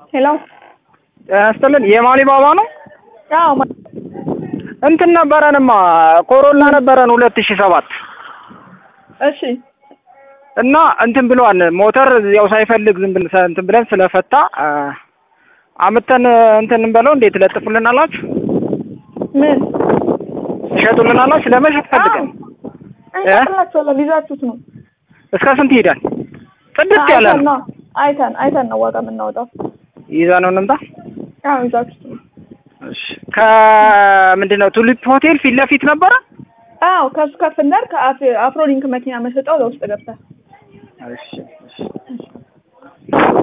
ሄሎ ያስጥልን የማሊ ባባ ነው። አዎ ማ- እንትን ነበረንማ ኮሮላ ነበረን ሁለት ሺህ ሰባት እሺ እና እንትን ብሏን ሞተር ያው ሳይፈልግ ዝም ብለን እንትን ብለን ስለፈታ አ፣ አምተን እንትን እንበለው እንዴት ለጥፉልን አላችሁ ምን ትሸጡልን አላችሁ ለመሸጥ ፈልገን እንቀጥላቸዋለን ይዛችሁት ነው እስከ ስንት ይሄዳል? ጽድት ያለ አይተን ነው ነው አይተን አይተን ነው ዋጋ የምናወጣው ይዛ ነው እንምጣ። አዎ ይዛችሁት ነው እሺ ከምንድን ነው ቱሊፕ ሆቴል ፊት ለፊት ነበረ። አዎ ከሱ ከፍ እንዳል ከአፍሮሊንክ መኪና መሸጫው ለውስጥ ገብተህ እሺ እሺ